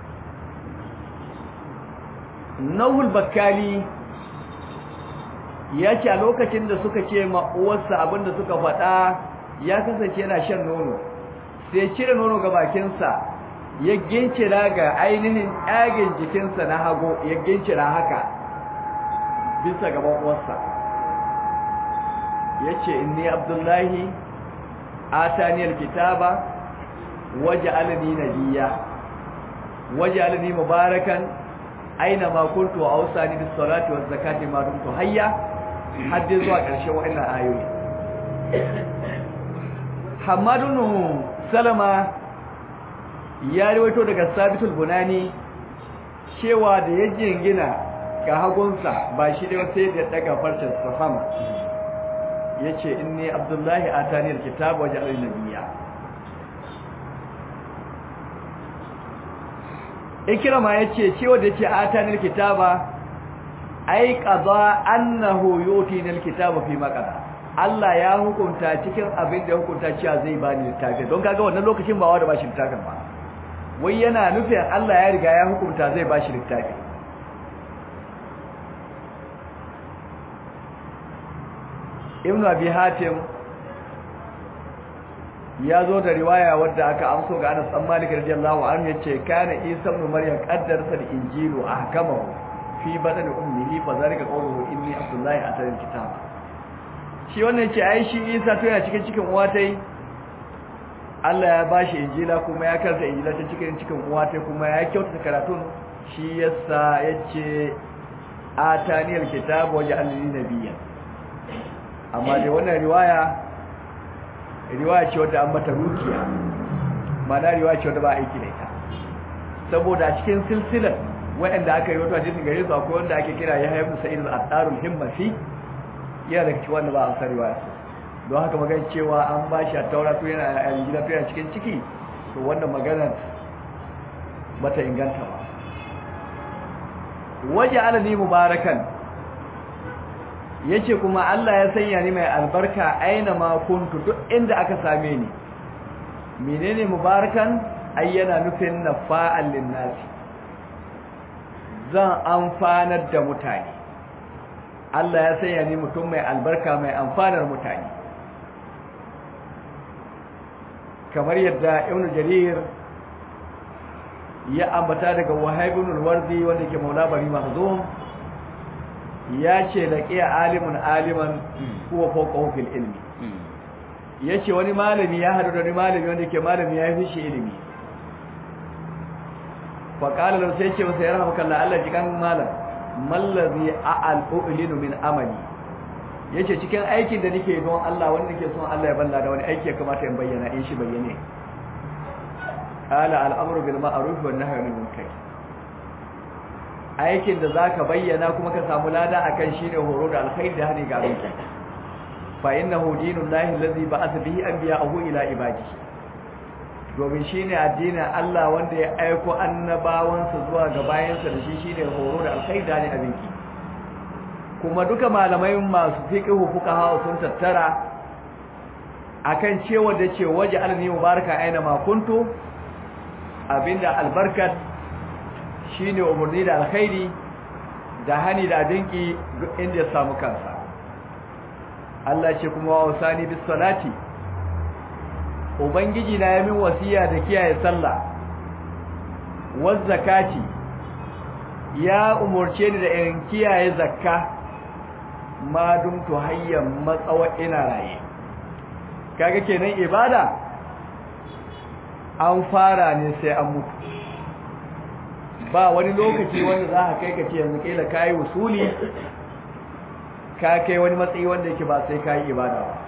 nauhul bakkali ya ce a lokacin da suka ce ma'uwarsa abinda suka faɗa ya kasance yana shan nono sai cire nono ga bakinsa ya gincira ga ainihin ƙagen jikinsa na hago ya gincira haka bisa gaban uwarsa ya ce inni abdullahi ataniyar kitaba waje alani nabiya waje alani mubarakan aina ma kuntu wa ausani bis salati waz zakati ma dumtu hayya har dai zuwa ƙarshen wa'annan ayoyi Hamadun Salama ya rawaito daga Sabitul Bunani cewa da ya jingina ga hagunsa ba shi da sai da daga farcin safama yace inni Abdullahi atani alkitab wa ja'alani nabiyya Ikrama yace cewa da yace atani alkitaba ai qada annahu yutina alkitaba fi maqada Allah ya hukunta cikin abin da hukunta cewa zai bani littafi don kaga wannan lokacin ba wanda bashi littafin ba wai yana nufin Allah ya riga ya hukunta zai bashi littafi Ibn Abi Hatim ya zo da riwaya wadda aka amso ga Anas bin Malik radiyallahu anhu yace kana Isa ibn Maryam qaddarsa al-injilu ahkamahu fi badal ummihi fa zalika qawluhu inni abdullahi atal kitaba shi wannan ce ai shi Isa to yana cikin cikin uwa tai Allah ya bashi injila kuma ya karanta injila ta cikin cikin uwa tai kuma ya kyautata karatun shi yasa yace atani alkitaba wa ja'alni nabiyyan amma dai wannan riwaya riwaya ce wadda an mata rukiya ma'ana riwaya ce wadda ba aiki da ita saboda a cikin silsilar waɗanda aka yi wato hadisin gare su akwai wanda ake kira Yahya ibn Sa'id al-Attarul Himmasi yana daga cikin wanda ba a san riwaya don haka magana cewa an ba shi a taura to yana a gida to yana cikin ciki to wannan magana bata inganta ba waje alani mubarakan yace kuma Allah ya sanya ni mai albarka aina ma kuntu duk inda aka same ni menene mubarakan ayyana nufin nafa'al linnasi zan amfanar da mutane Allah ya sanya ni mutum mai albarka mai amfanar mutane kamar yadda Ibn Jarir ya ambata daga Wahib ibn al-Wardi wanda ke Maula Bari Mahzum ya ce laqiya alimun aliman huwa fawqahu fil ilmi yace wani malami ya hadu da wani malami wanda ke malami ya fi shi ilimi faƙala lau sai ce masa ya rahama kalla Allah jikan malam mallazi a'al u'linu min amali yace cikin aikin da nake don Allah wanda nake son Allah ya balla da wani aiki ya kamata in bayyana in shi bayyane qala al-amru bil ma'ruf wan nahyi anil munkar aikin da zaka bayyana kuma ka samu lada akan shine horo da alkhairi da hani ga abin fa innahu dinullahi allazi ba'atha bihi anbiya'ahu ila ibadihi domin shi ne addinin Allah wanda ya aiko annabawansa zuwa ga bayansa da shi shi ne horo da alkhaida ne abinki kuma duka malamai masu fiqhu fuqaha sun tattara akan cewa da ce waje alni mubaraka aina ma kuntu abinda albarkat shine umurni da alkhairi da hani da dinki duk inda ya samu kansa Allah ce kuma wa wasani bis salati ubangiji na yamin wasiya da kiyaye sallah waz zakati ya umurce ni da in kiyaye zakka ma dumtu hayyan matsawa ina raye kaga kenan ibada an fara ne sai an mutu ba wani lokaci wanda za ka kai ka ce yanzu kila kai usuli ka kai wani matsayi wanda yake ba sai kai ibada ba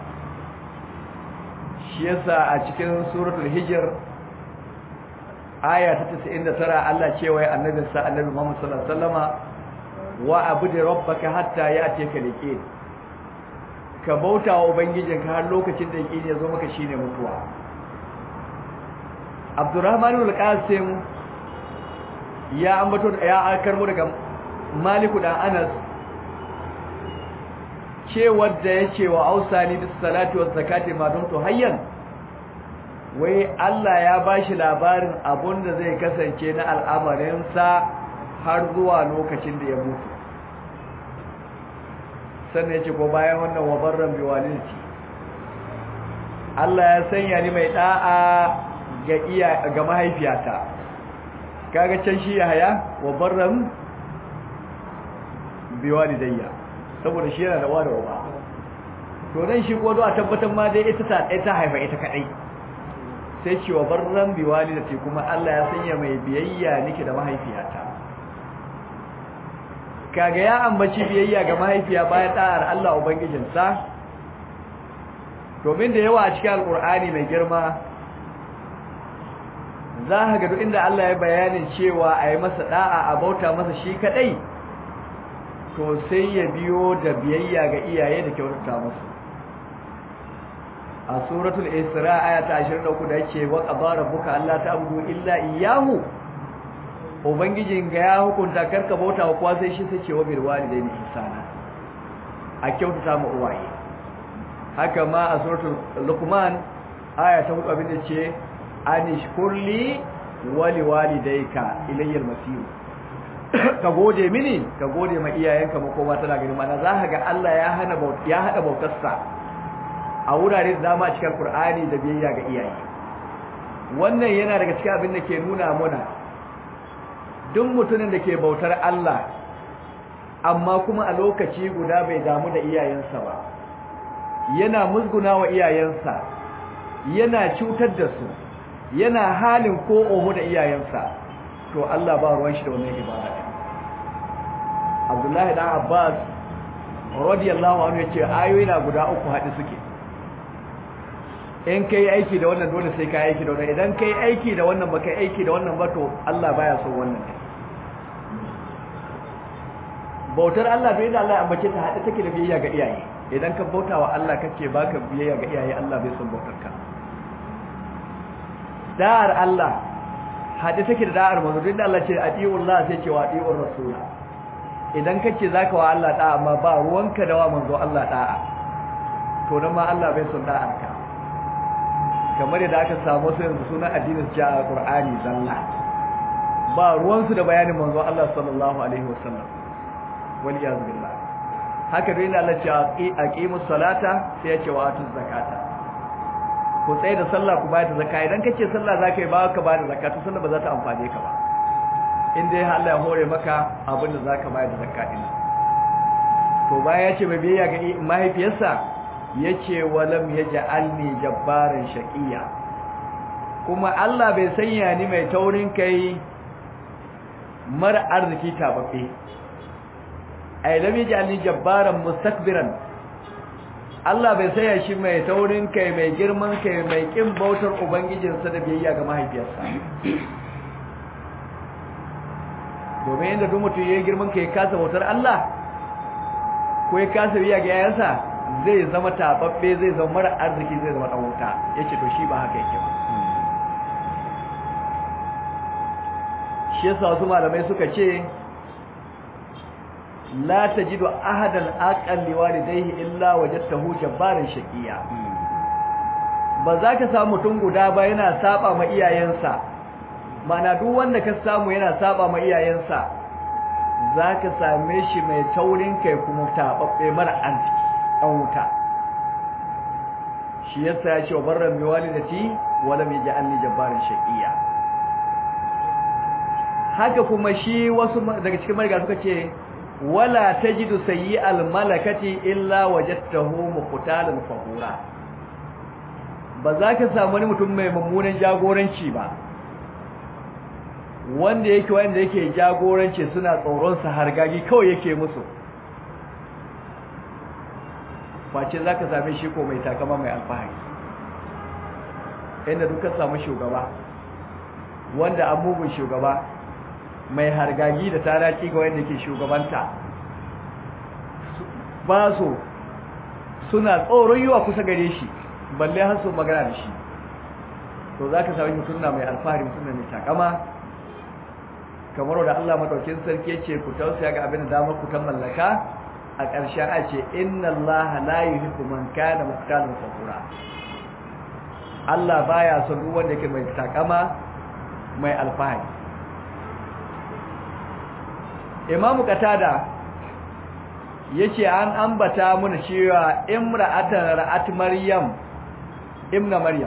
shi yasa a cikin suratul hijr aya ta 99 Allah cewa ya annabi sa annabi Muhammad sallallahu alaihi wasallama wa abudi rabbaka hatta ya'tika liqin ka bauta wa ubangijinka har lokacin da yake ya zo maka shine mutuwa Abdurrahman al-Qasim ya ambato ya karbo daga Maliku dan Anas cewar da ya ce wa ausani bis salati waz zakati ma dumtu hayyan wai Allah ya bashi labarin abun da zai kasance na al'amarin sa har zuwa lokacin da ya mutu sannan yace ko bayan wannan wa barran bi walidati Allah ya sanya ni mai da'a ga iya ga mahaifiyata kaga can shi ya haya wa barran bi walidayya saboda shi yana da wa da uba to dan shi ko a tabbatar ma dai ita ta ita haifa ita kadai sai ce wa barran bi walidati kuma Allah ya sanya mai biyayya nake da mahaifiyata kaga ya ambaci biyayya ga mahaifiya bayan da'ar Allah ubangijinsa domin da yawa a cikin alkur'ani mai girma za ka ga duk inda Allah ya bayanin cewa a yi masa da'a a bauta masa shi kadai to sai ya biyo da biyayya ga iyaye da kyautata musu a suratul isra aya ta 23 da yake wa qadara rabbuka alla ta'budu illa iyyahu ubangijin ga ya hukunta karka bauta wa kowa sai shi sai ce wa bil walidaini ihsana a kyautata mu uwaye haka ma a suratul luqman aya ta 4 abin da ce anishkurli wali walidayka ilayyal masir ka gode mini ka gode ma iyayenka makoma tana gani mana za ka ga Allah ya hana ya hada bautarsa a wurare da dama cikin Qur'ani da biyayya ga iyaye wannan yana daga cikin abin da ke nuna muna duk mutumin da ke bautar Allah amma kuma a lokaci guda bai damu da iyayensa ba yana musguna wa iyayensa yana cutar da su yana halin ko oho da iyayensa to Allah ba ruwan shi da wannan ibada Abdullahi dan Abbas radiyallahu anhu yace ayoyi na guda uku hadi suke in kai aiki da wannan dole sai kai aiki da wannan idan kai aiki da wannan ba kai aiki da wannan ba to Allah baya so wannan bautar Allah bai da Allah ambace ta hade take da biyayya ga iyaye idan ka bauta wa Allah kace baka biyayya ga iyaye Allah bai son bautar ka da'ar Allah hade take da da'ar manzo duk da Allah ce atiullah sai ce wa atiur rasula idan kace zaka wa Allah da'a amma ba ruwanka da wa manzo Allah da'a to dan ma Allah bai son da'ar ka kamar yadda aka samu su yanzu sunan addinin ja a Qur'ani zalla ba ruwansu da bayanin manzo Allah sallallahu alaihi wasallam wal iyaz billah haka dai Allah ce aqimus salata sai ya ce wa atuz zakata ku tsaye da sallah ku bayar da zakka idan kace sallah zaka yi ba ka ba da zakka to sallah ba za ta amfane ka ba in dai Allah ya hore maka abin da zaka bayar da zakka din to baya ya ce mai biyayya ga mahaifiyarsa yace walam yaj'alni jabbaran shaqiya kuma Allah bai sanya ni mai taurin kai mara arziki tababbe ai lam yaj'alni jabbaran mustakbiran Allah bai sanya shi mai taurin kai mai girman kai mai kin bautar ubangijinsa da biyayya ga mahaifiyarsa domin inda duk mutum yayin girman kai kasa bautar Allah ko ya kasa biyayya ga yayansa zai zama tababbe zai zama mara arziki zai zama dan wuta yace to shi ba haka yake ba shi yasa wasu malamai suka ce la tajidu ahadan aqalli walidayhi illa wajadtahu jabbaran shaqiya ba za ka samu mutum guda ba yana saba ma iyayensa mana duk wanda ka samu yana saba ma iyayensa za ka same shi mai taurin kai kuma tababbe mara arziki dan wuta shi yasa ya ce wa barran bi walidati wa lam yaj'alni jabbaran shaqiya haka kuma shi wasu daga cikin mariga suka ce wala tajidu sayyi'al malakati illa wajadtahu muqtalan fahura ba za ka samu wani mutum mai mummunan jagoranci ba wanda yake wanda yake jagoranci suna tsoron sa hargagi kawai yake musu face za ka same shi ko mai takama mai alfahari inda duka samu shugaba wanda an mugun shugaba mai hargagi da taraki ga wanda ke shugabanta ba su suna tsoron yiwa kusa gare shi balle har su magana da shi to za ka sami mutum na mai alfahari mutum mai takama kamar da Allah madaukin sarki ya ce ku tausaya ga abin da damar ku ta mallaka a ƙarshen a ce inna Allah la yuhibbu man kana muqtalan fakura Allah baya son duk wanda yake mai takama mai alfahari imamu katada yace an ambata mun cewa imra'atan ra'at maryam ibna maryam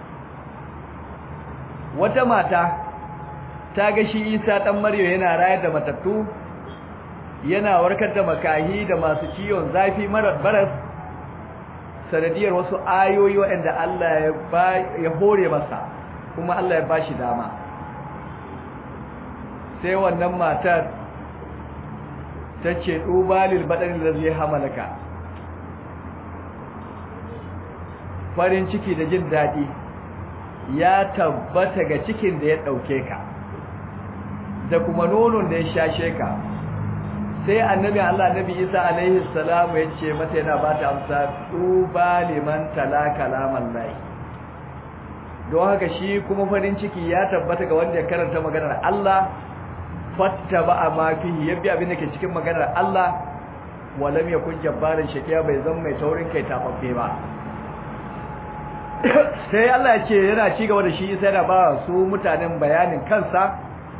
wata mata ta ga shi Isa dan Maryam yana rayar da matattu yana warkar da makahi da masu ciwon zafi marar baras sanadiyar wasu ayoyi waɗanda Allah ya hore masa kuma Allah ya bashi dama sai wannan matar ta ce ɗubalil baɗin da zai hamalaka farin ciki da jin daɗi ya tabbata ga cikin da ya ɗauke ka da kuma nonon da ya shashe ka sai annabi Allah annabi Isa alaihi salamu ya ce mata yana ba ta amsa tuba liman tala kalaman lahi don haka shi kuma farin ciki ya tabbata ga wanda ya karanta maganar Allah fatta ba a mafi ya bi abin da ke cikin maganar Allah walam ya kun jabbarin shakiya bai zan mai taurin kai tafaffe ba sai Allah ya ce yana ci gaba da shi sai da ba su mutanen bayanin kansa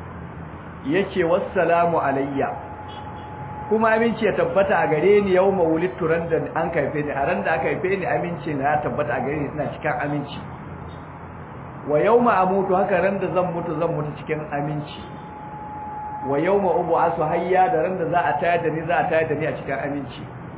yace wassalamu alayya kuma aminci ya tabbata a gare ni yau mawulittu ran da an kaife ni a ran da aka haife ni aminci na ya tabbata a gare ni ina cikin aminci wa yawma amutu haka ran da zan mutu zan mutu cikin aminci wa yawma ub'asu hayya da ran da za a tayar da ni za a tayar da ni a cikin aminci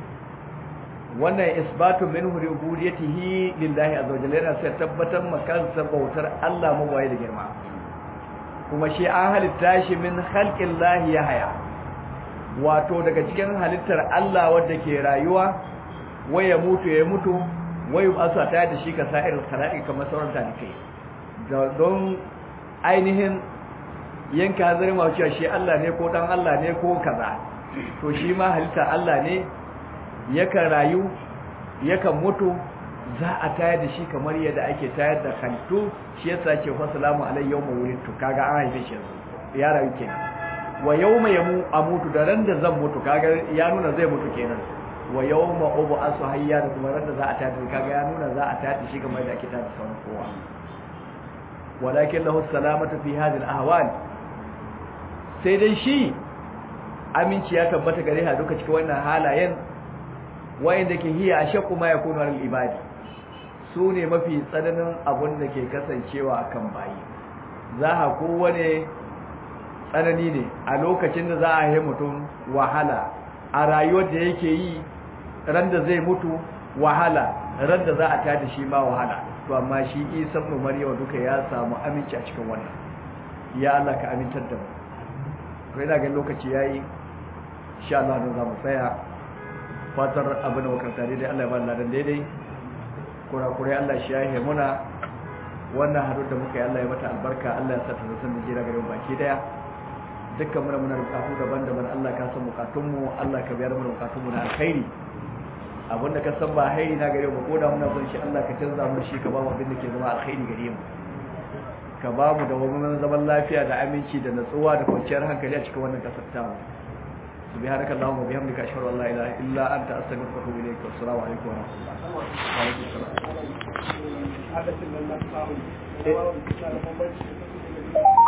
wannan isbatu min rububiyyatihi lillahi azza wa jalla yana sai tabbatar makansa bautar Allah mabayi da girma kuma shi an halitta shi min khalqillahi yahya wato daga cikin halittar Allah wadda ke rayuwa waya mutu ya mutu wayu asa ta da shi ka sa'ir khala'i kamar sauran talikai don ainihin yanka hazari ma cewa shi Allah ne ko dan Allah ne ko kaza to shi ma halittar Allah ne yakan rayu yakan mutu za a tayar da shi kamar yadda ake tayar da halittu shi yasa ce wa salamu alayhi yawma wulidtu kaga an haife shi ya rayu kenan wa yawma yamu amutu da ran da zan mutu kaga ya nuna zai mutu kenan wa yawma ub'asu hayya da kuma ran da za a tada kaga ya nuna za a tada shi kamar da ake tada sauran kowa walakin lahu salamatu fi hadhihi al-ahwal sai dai shi aminci ya tabbata gare ha duka cikin wannan halayen wayanda ke hiya ashaqu ma yakunu al ibadi su ne mafi tsananin abun da ke kasancewa kan bayi za ha kowane tsanani ne a lokacin da za a yi mutum wahala a rayuwar da yake yi ran da zai mutu wahala ran da za a tada shi ma wahala to amma shi isa ibn maryam duka ya samu aminci a cikin wannan ya Allah ka amintar da mu to ina ga lokaci yayi insha Allah dan zamu tsaya fatar abin da muka tare dai Allah ya ba ladan daidai kurakurai Allah shi yahe muna wannan hadu da muka yi Allah ya mata albarka Allah ya sa ta san da jira garin baki daya dukkan muna muna bukatu daban-daban Allah ka san bukatunmu Allah ka biyar mana bukatunmu na alkhairi abinda ka san ba hairi na gare mu ko da muna son shi Allah ka canza mu shi ka ba mu abin da ke zama alkhairi gare mu ka ba mu da wani zaman lafiya da aminci da natsuwa da kwanciyar hankali a cikin wannan kasar ta mu subhanaka allahumma wa bihamdika ashhadu an la ilaha illa anta astaghfiruka wa atubu ilayk wa assalamu alaikum wa rahmatullahi wa alaikum assalam